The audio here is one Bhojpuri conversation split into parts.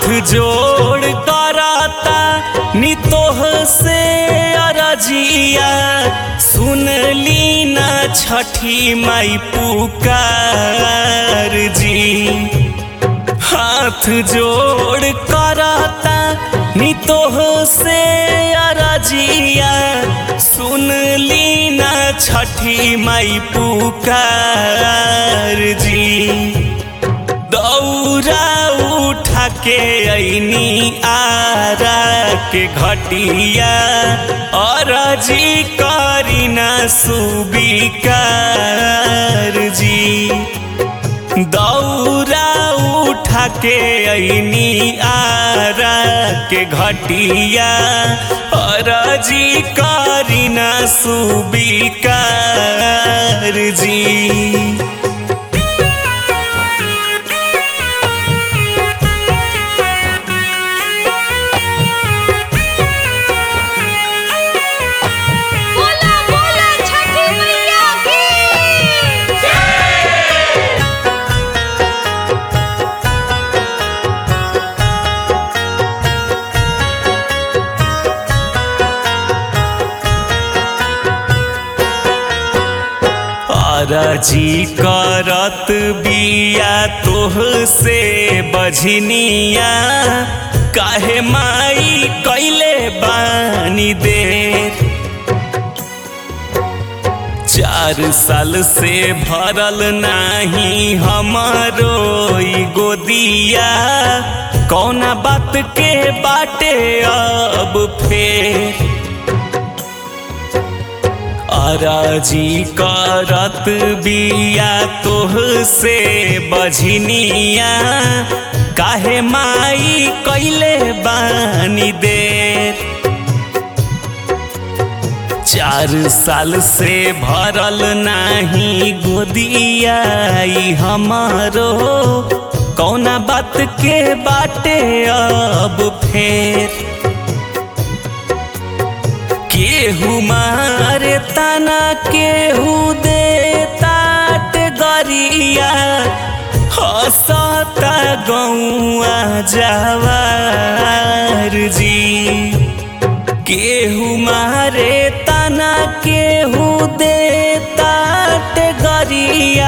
जोड़ कराता नितोह से अरजिया सुन ली ना छठी माई पुकार जी हाथ जोड़ कराता नितोह से अरजिया सुन ली ना छठी माई पुकार जी दौरा उठा के ऐनी आरा के घटिया और जी करी ना सुबिकार जी दौरा उठा के ऐनी आरा के घटिया और जी करी ना सुबिकार जी बोला बोला छठी मैया की अरजी करत बिया तोह से बझनिया काहे माई कैले बानी देर चार साल से भरल नाही हमारो ई गोदिया कौना बात के बाटे अब फेर अराजी करत बिया तोह से बझनिया काहे माई कैले बानी देर चार साल से भरल नाही गोदिया ई हमारो कौना बात के बाटे अब फेर केहू मारे तना केहू दे तात गरिया हसता गौआ जवार जी केहू मारे तना केहू दे तात गरिया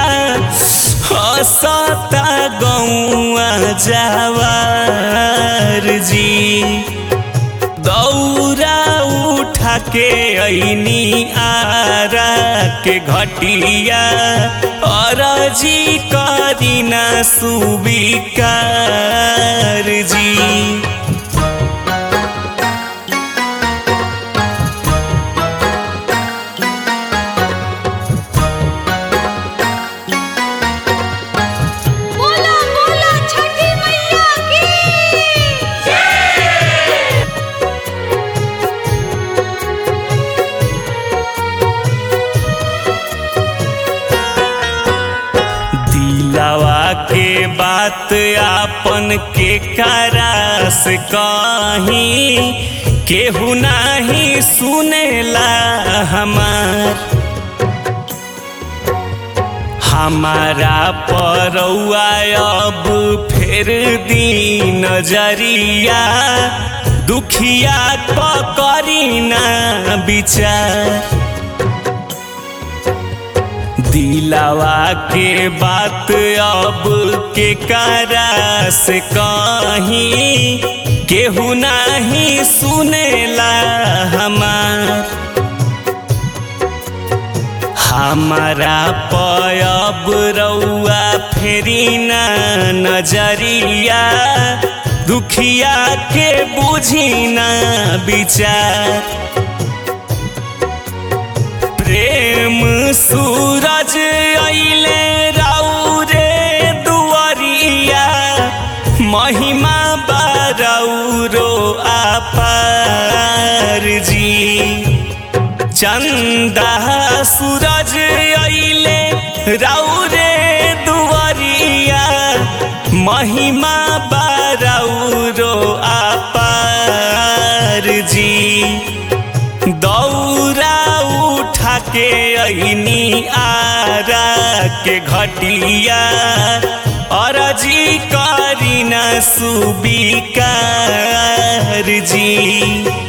हसता गौआ जवार जी दौरा उठा के ऐनी आरा के घटिया और जी करीना सुबिकार जी बोला बोला छठी मैया की दिलावा के बात आपन के करास कहीं केहू नाही सुनेला हमार हमारा परौआ अब फेर दी नजरिया दुखिया करी ना विचार दिलावा के बात अब के करा से कहीं केहू नाही सुनेला हमार हमारा पयब रउआ फेरी ना नजरिया दुखिया के बुझी ना विचार प्रेम सूरज अइले राउ रे दुआरिया महिमा बारौरो आपार जी चंदा सूरज अइले राउ रे दुआरिया महिमा बारौरो आपार जी दौरा उठा के ऐनी आरा के घटिया अरजी करी न सुबिकार जी